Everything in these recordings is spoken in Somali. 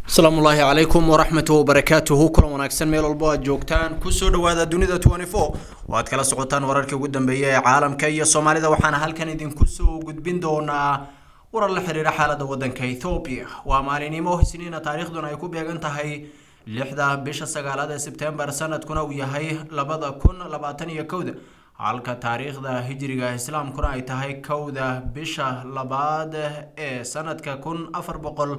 asalaamu ullaahi calaykum waraxmatu wabarakaatuhu kulan wanaagsan meel walbo aad joogtaan kusoo dhawaada dunida twenty four oo aad kala socotaan wararkii ugu dambeeya ee caalamka iyo soomaalida waxaana halkan idinku soo gudbin doonaa warar la xiriira xaalada wadanka ethoobiya waa maalinimo isniina taariikhduna ay ku beegan tahay lixda bisha sagaalaad ee sebtembar sanadkuna uu yahay labada kun labaatan iyo kowda halka taariikhda hijriga islaamkuna ay tahay kowda bisha labaad ee sanadka kun afar boqol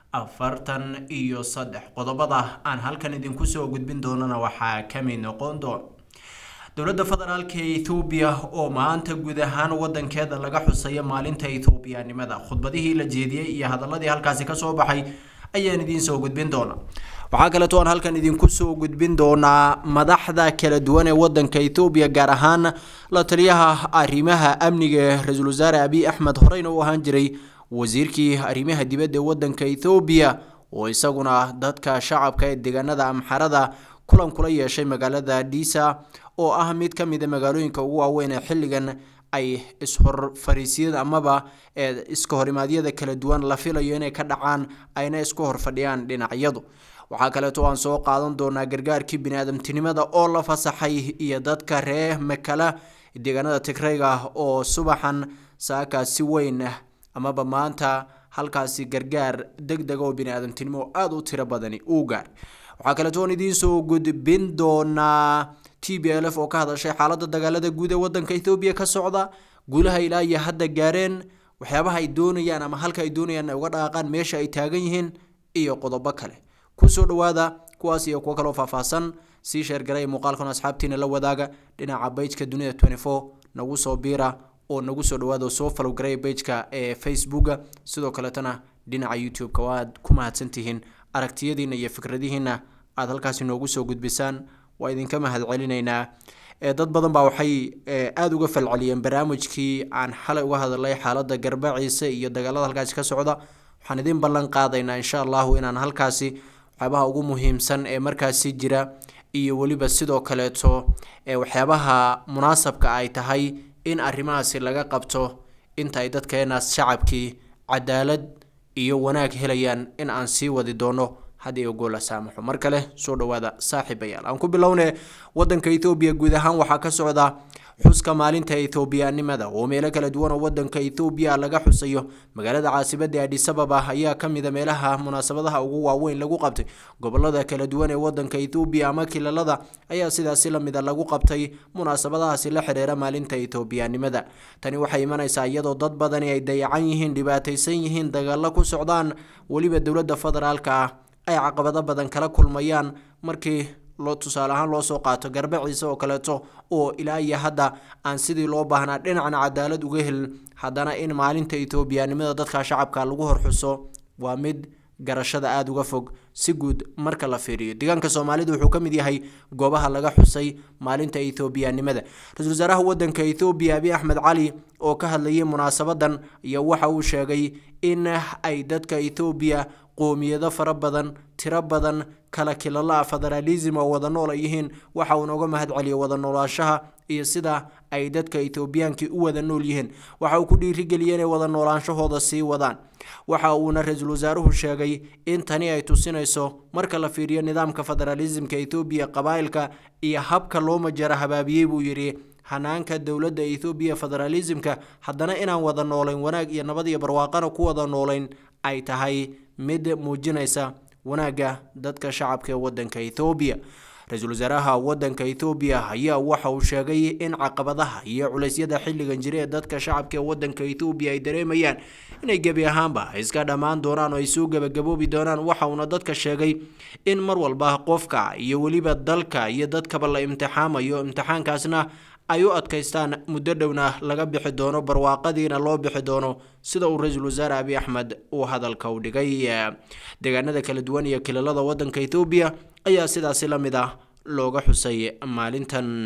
afartan iyo saddex qodobada aan halkan idinku soo gudbin doonana waxaa kamid noqon doona dowladda federaalka ethoobiya oo maanta guud ahaan wadankeeda laga xusayo maalinta ethoobiyanimada khudbadihii la jeediyey iyo hadaladii halkaasi kasoo baxay ayaan idiin soo gudbin doonaa waxaa kaleeto aan halkan idinku soo gudbin doonaa madaxda kala duwan ee wadanka ethoobiya gaar ahaan la taliyaha arrimaha amniga ee ra-iisul wasaare abiy axmed horeyna u ahaan jiray wasiirkii arrimaha dibadda ee wadanka ethoobiya oo isaguna dadka shacabka ee deegaanada amxarada kulan kula yeeshay magaalada dhisa oo ah mid ka mid a magaalooyinka ugu waaweyn ee xilligan ay ishor fariisyada amaba iska horimaadyada kala duwan la filayo inay ka dhacaan ayna isku hor fadhiyaan dhinacyadu waxaa kaleeto aan soo qaadan doonaa gargaarkii bini-aadamtinimada oo la fasaxay iyo dadka ree makala deegaanada tigrayga oo subaxan saaka si weyn amaba maanta halkaasi gargaar deg dega oo bini-aadamtinimo oo aada u tiro badani uu gaar waxaa kaleeto aan idiin soo gudbin doonaa t b l f oo ka hadashay xaaladda dagaalada guud ee wadanka ethoobiya ka socda guulaha ilaa iyo hadda gaareen waxyaabaha ay doonayaan ama halka ay doonayaan ay uga dhaqaaqaan meesha ay taagan yihiin iyo qodobo kale kusoo dhawaada kuwaas iyo kuwo kaloo faahfaahsan sii sheergaray muuqaalkan asxaabtiina la wadaaga dhinaca bajka dunida twenty four nagu soo biira oo nagu soo dhawaada oo soo falowgaray bajka ee facebooka sidoo kaleetana dhinaca youtube-ka waa aad ku mahadsantihiin aragtiyadiina iyo fikradihiina aada halkaasi noogu soo gudbisaan waa idinka mahad celinaynaa dad badan baa waxay aada uga falceliyeen barnaamijkii aan xalay uga hadalay xaalada garbaciisa iyo dagaalada halkaasi ka socda waxaan idin ballan qaadaynaa insha allahu inaan halkaasi waxyaabaha ugu muhiimsan ee markaasi jira iyo weliba sidoo kaleeto waxyaabaha munaasabka ay tahay in arrimahaasi laga qabto inta ay dadkeenaas shacabkii cadaalad iyo wanaag helayaan in aan sii wadi doono haddii ogool la saamaxo mar kale soo dhawaada saaxiibayaal aan ku bilowne wadanka ethoobiya guud ahaan waxaa ka socda xuska maalinta ethoobiyanimada oo meelo kala duwan oo wadanka ethoobiya laga xusayo magaalada caasimadda adisababa ayaa kamid a meelaha munaasabadaha ugu waaweyn lagu qabtay gobolada kala duwan ee wadanka ethoobiya ama kilalada ayaa sidaasi lamida lagu qabtay munaasabadahaasi la xiriira maalinta ethoobiyanimada tani waxay imanaysaa iyadoo dad badani ay dayacan yihiin dhibaataysan yihiin dagaalo ku socdaan weliba dowladda federaalka ah ay caqabado badan kala kulmayaan markii loo tusaale ahaan loo soo qaato garbaciisa oo kaleeto oo ilaa iyo hadda aan sidii loo baahnaa dhinacna cadaalad uga helin haddana in maalinta ethoobiyanimada dadka shacabka lagu horxuso waa mid garashada aada uga fog si guud marka la fiiriyo deegaanka soomaalida wuxuu ka mid yahay goobaha laga xusay maalinta ethoobiyanimada ra-isul wasaaraha wadanka ethoobiya abiy axmed cali oo ka hadlayay munaasabadan iyo waxa uu sheegay in ay dadka ethoobiya qoomiyado fara badan tiro badan kala kilala federalism oo wada nool ay yihiin waxa uu nooga mahad celiyay wada noolaashaha iyo sida ay dadka ethoobiyaanki u wada nool yihiin waxa uu ku dhiirigeliyay inay wada noolaanshahooda sii wadaan waxa uuna ra-iisul wasaaruhu sheegay in tani ay tusinayso marka la fiiriyo nidaamka federalismka ethoobiya qabaa'ilka iyo habka loo majara habaabiyey buu yidhi hanaanka dowladda ethoobiya federalismka haddana inaan wada noolayn wanaag iyo nabad iyo barwaaqana ku wada noolayn ay tahay mid muujinaysa wanaagga dadka shacabka ee wadanka ethoobiya ra-iisul wasaaraha wadanka ethoobiya ayaa waxa uu sheegay in caqabadaha iyo culeysyada xilligan jira ee dadka shacabka ee wadanka ethoobiya ay dareemayaan inay gebi ahaanba iska dhammaan doonaan oo ay soo gebagaboobi doonaan waxa uuna dadka sheegay in mar walba qofka iyo weliba dalka iyo dadkaba la imtixaamayo imtixaankaasna ay u adkaystaan muddo dhowna laga bixi doono barwaaqadiina loo bixi doono sida uu ra-iisul wasaare abiy axmed uu hadalka u dhigay deegaanada kala duwan iyo kilalada wadanka ethoobiya ayaa sidaasi la mid ah looga xusay maalintan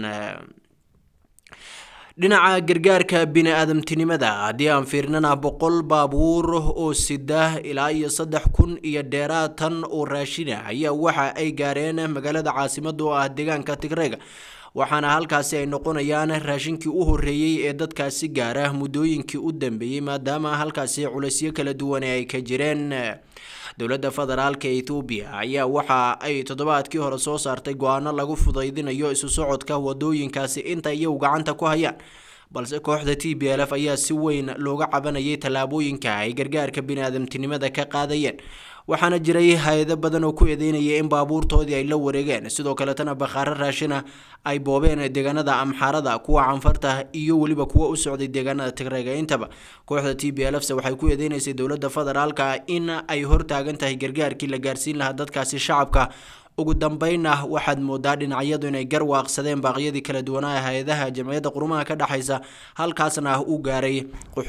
dhinaca gargaarka bini-aadamtinimada haddii aan fiirnana boqol baabuur oo sida ilaa iyo saddex kun iyo dheeraatan oo raashina ayaa waxa ay gaareen magaalada caasimada oo ah deegaanka tigreega waxaana halkaasi ay noqonayaan raashinkii u horreeyey ee dadkaasi gaara muddooyinkii u dambeeyey maadaama halkaasi culaysyo kala duwan ay ka jireen dowladda federaalka ethoobiya ayaa waxa ay toddobaadkii hore soo saartay go-aano lagu fudaydinayo isu socodka wadooyinkaasi inta iyagu gacanta ku hayaan balse kooxda t b l f ayaa si weyn looga cabanayay tallaabooyinka ay gargaarka bini-aadamtinimada ka qaadayeen waxaana jiray hay-ado badan oo ku eedeynaya in baabuurtoodii ay la wareegeen sidoo kaletana bakhaaro raashina ay boobeen deegaanada amxaarada kuwa canfarta iyo weliba kuwa u socday deegaanada tigreega intaba kooxda t b l f se waxay ku eedeynaysay dowladda federaalka in ay hortaagan tahay gargaarkii la gaarsiin lahaa dadkaasi shacabka ugu dambeynna waxaad moodaa dhinacyadu inay garwaaqsadeen baaqyadii kala duwanaa hay-adaha jamciyadda qurumaha ka dhexaysa halkaasna u gaaray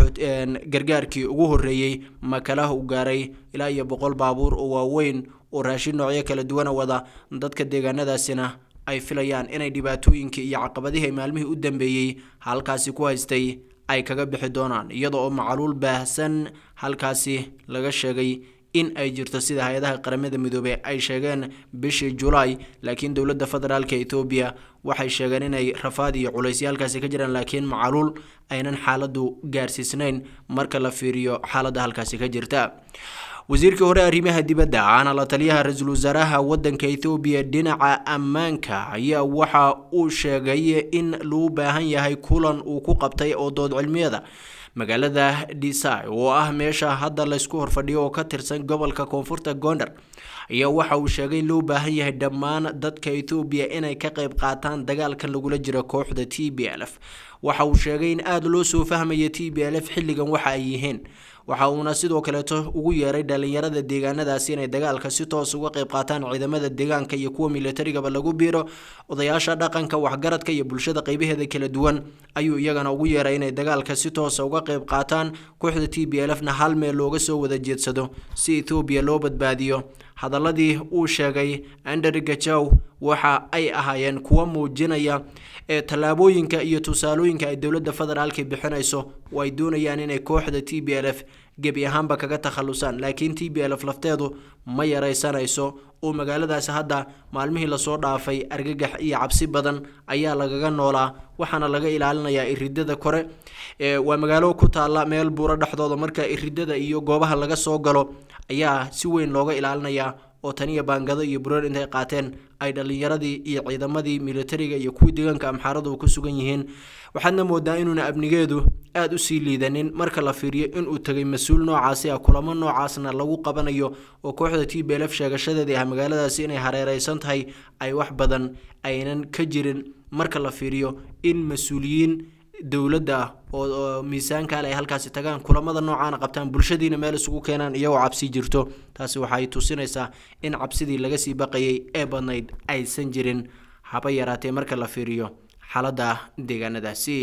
gargaarkii ugu horreeyey makalaha u gaaray ilaa iyo boqol baabuur oo waaweyn oo raashin noocyo kala duwana wada dadka deegaanadaasina ay filayaan inay dhibaatooyinkii iyo caqabadihii ay maalmihii u dambeeyey halkaasi ku haystay ay kaga bixi doonaan iyada oo macaluul baahsan halkaasi laga sheegay in ay jirto sida hay-adaha qaramada midoobey ay sheegeen bishii julaay laakiin dowladda federaalka etoobiya waxay sheegeen inay rafaad iyo culaysyo halkaasi ka jiraan laakiin macaluul aynan xaaladu gaarsiisnayn marka la fiiriyo xaaladda halkaasi ka jirta wasiirkii hore arrimaha dibadda ahna la taliyaha ra-iisul wasaaraha wadanka ethoobiya dhinaca ammaanka ayaa waxa uu sheegay in loo baahan yahay kulan uu ku qabtay oo dood cilmiyada magaalada dhisai oo ah meesha hadda laysku horfadhiyo oo ka tirsan gobolka koonfurta gondar ayaa waxa uu sheegay in loo baahan yahay dhammaan dadka ethoobiya inay ka qayb qaataan dagaalkan lagula jiro kooxda t b l f waxa uu sheegay in aada loo soo fahmaya t b l f xilligan waxa ay yihiin waxa uuna sidoo kaleeto ugu yeeray dhalinyarada deegaanadaasi inay dagaalka si toos uga qayb qaataan ciidamada deegaanka iyo kuwa militarigaba lagu biiro odayaasha dhaqanka waxgaradka iyo bulshada qeybaheeda kala duwan ayuu iyagana ugu yeeray inay dagaalka si toosa uga qayb qaataan kooxda t b l f na hal meel looga soo wada jeedsado si ethoobiya loo badbaadiyo hadaladii uu sheegay andrew gajow waxa ay ahaayeen kuwa muujinaya ee tallaabooyinka iyo tusaalooyinka ay dowladda federaalka bixinayso oo ay doonayaan inay kooxda t b l f gebi ahaanba kaga takhalusaan laakiin t b l f lafteedu ma yaraysanayso oo magaaladaasi hadda maalmihii lasoo dhaafay argagax iyo cabsi badan ayaa lagaga noolaa waxaana laga ilaalinayaa iridada kore waa magaalo ku taalla meel buuro dhexdooda marka iridada iyo goobaha laga soo galo ayaa si weyn looga ilaalinayaa oo taniya baangado iyo bureer intay qaateen ay dhalinyaradii iyo ciidamadii militariga iyo kuwii deegaanka amxaaradu ku sugan yihiin waxaadna moodaa inuuna amnigeedu aada usii liidanin marka la fiiriyo inuu tegay mas-uul noocaasi ah kulamo noocaasna lagu qabanayo oo kooxda t b l f sheegashadeedii ah magaaladaasi inay hareereysan tahay ay wax badan aynan ka jirin marka la fiiriyo in mas-uuliyiin dowladda ah oo miisaanka ale ay halkaasi tagaan kulamada noocaana qabtaan bulshadiina meel isugu keenaan iyagoo cabsi jirto taasi waxay tusinaysaa in cabsidii laga sii baqayay ee badnayd aysan jirin haba yaraatee marka la fiiriyo xaaladda deegaanadaasi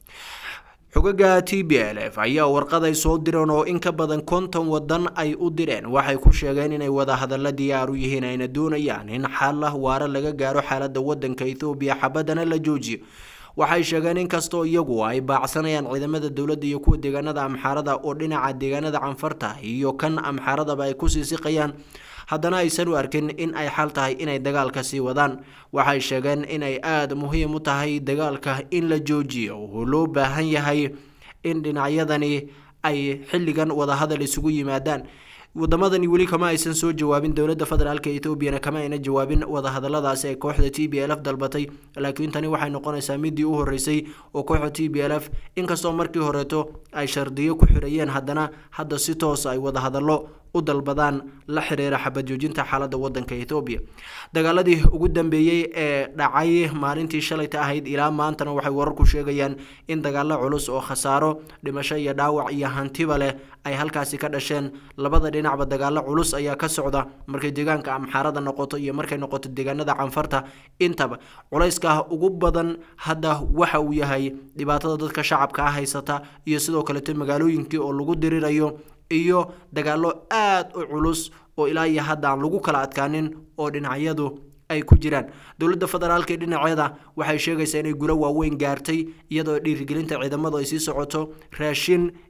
xogaga t b l f ayaa warqaday soo direen oo in ka badan konton wadan ay u direen waxay ku sheegeen inay wadahadalla diyaar u yihiin ayna doonayaan in xalla waare laga gaaro xaaladda wadanka ethoobiya xabadana la joojiyo waxay sheegeen inkastoo iyagu ay baacsanayaan ciidamada dowladda iyo kuwa deegaanada amxaarada oo dhinaca deegaanada canfarta iyo kan amxaaradaba ay kusii siqayaan haddana aysan u arkin in ay xal tahay inay dagaalka sii wadaan waxay sheegeen inay aada muhiim u tahay dagaalka in la joojiyo oo loo baahan yahay in dhinacyadani ay xilligan wadahadal isugu yimaadaan wadamadani weli kama aysan soo jawaabin dowladda federaalka etoobiyana kama ayna jawaabin wadahadaladaasi ay kooxda t b l f dalbatay laakiin tani waxay noqonaysaa midii u horeysay oo kooxda t b l f inkastoo markii horeeto ay shardiyo ku xirayeen haddana hadda si toosa ay wadahadallo u dalbadaan la xiriira xabad joojinta xaaladda wadanka etoobiya dagaaladii ugu dambeeyey ee dhacay maalintii shalayta ahayd ilaa maantana waxay wararku sheegayaan in dagaalo culus oo khasaaro dhimasho iyo dhaawac iyo hantiba leh ay halkaasi ka dhasheen labada dhinacba dagaalo culus ayaa ka socda markay deegaanka amxaarada noqoto iyo markay noqoto deegaanada canfarta intaba culayska ugu badan hadda waxa uu yahay dhibaatada dadka shacabka ah haysata iyo sidoo kaleeto magaalooyinkii oo lagu dirirayo iyo dagaalo aada u culus oo ilaa iyo hadda aan lagu kala adkaanin oo dhinacyadu ay ku jiraan dowladda federaalka ee dhinaceeda waxay sheegaysaa inay gulo waaweyn gaartay iyadoo dhiirigelinta ciidamadu ay sii socoto raashin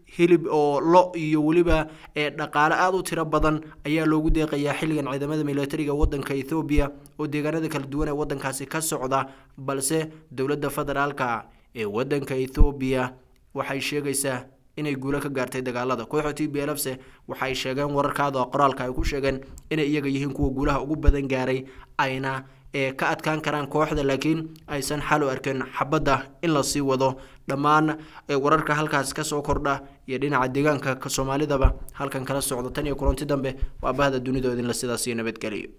hilib oo lo iyo weliba dhaqaale aada u tiro badan ayaa loogu deeqayaa xilligan ciidamada militariga wadanka ethoobiya oo deegaanada kala duwan ee wadankaasi ka socda balse dowladda federaalka ee wadanka ethoobiya waxay sheegaysaa inay guulo ka gaartay dagaalada kooxda t b lfse waxay sheegeen wararkaada qoraalka ay ku sheegeen inay iyaga yihiin kuwa guulaha ugu badan gaaray ayna ee ka adkaan karaan kooxda laakiin aysan xal u arkin xabadda in lasii wado dhammaan wararka halkaas kasoo kordha iyo dhinaca deegaanka soomaalidaba halkan kala socda tan iyo kulanti dambe waa bahda dunidoodinla sidaas iyo nabadgeliyo